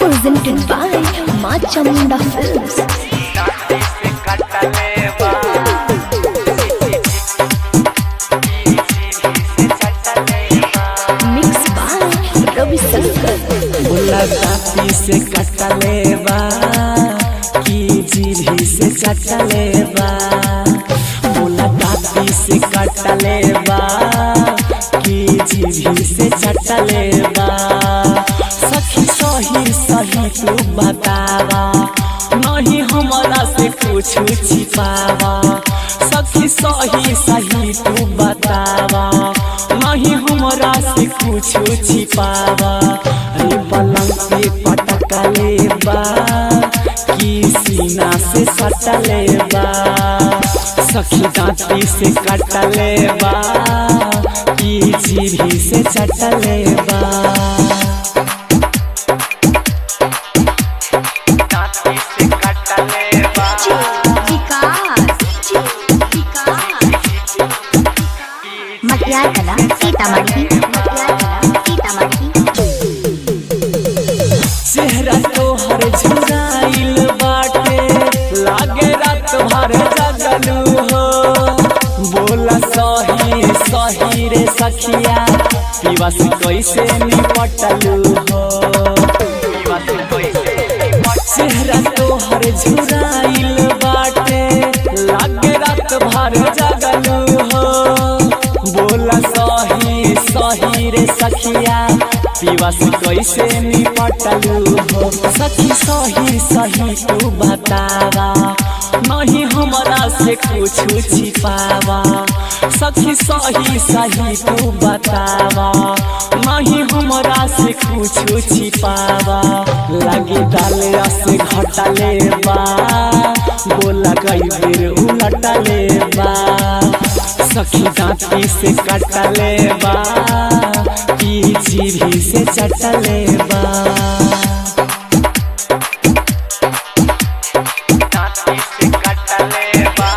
presented by Ma Chamunda Films. Mixed by Ravi Shankar. मुलाकाती से कटलेबा की जीभी से चटलेबा मुलाकाती से कटलेबा की जीभी से चटलेबा सखी सही सही तू बतावा नहीं हमारा से कुछ छिपावा सखी सही सही तू बतावा नहीं हमरा से कुछ छिपावा अरे पलंग पे पटकले बा की सीना से सटले बा सखी दांती से कटले बा की जीभी से चटले बा दांती से कटले बा मटियार कला सीतामढ़ी मटियार कला सीतामढ़ी चेहरा तोहर झुराइल बाटे लागे रात भर जगलू हो बोला सही सही रे सखिया पीवा से कैसे निपटलू हो पीवा से कैसे चेहरा तोहर झुराइल बाटे लागे रात भर जगलू हो बोला सही सही रे सखिया पीवा से कैसे निपटलू हो सखी सही सही तू बतावा नहीं हमरा से कुछ छिपावा सखी सही सही तू बतावा नहीं हमरा से कुछ छिपावा लगे डाले से घटले बा बोला कई बेर उलटले बा सखी दांती से कटले बा की जीभी से चटले बा दांती से कटले बा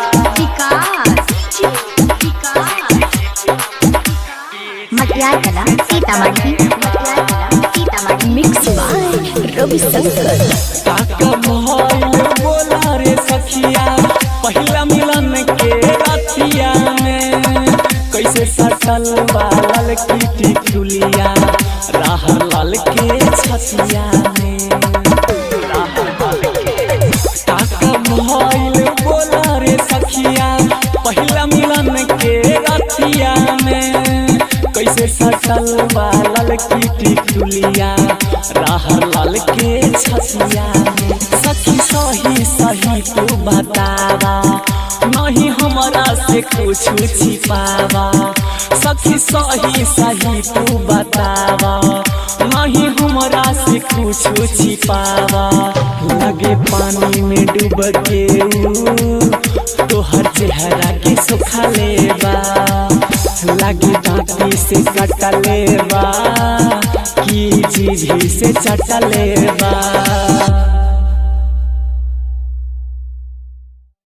मटियार कला सीतामढ़ी मटियार कला Sitamarhi Mixed by Ravi Shankar. काका मोहल बोला रे सखिया पहिला मिलन के रतिया में कैसे सटल बालल की टिकुलिया राह लाल के छतिया में राह लाल के काका मोहल बोला रे सखिया पहिला मिलन के रतिया में कैसे सटल बालल की टिकुलिया राह लाल के छतिया में सखी सही सही तू बतावा नहीं हमरा से कुछ छिपावा सखी सही सही तू बतावा नहीं हमरा से कुछ छिपावा लगे पानी में डूब के ऊ तोहर चेहरा के सुखा लेबा लगे दांती से कटले बा की जीभी से चटले बा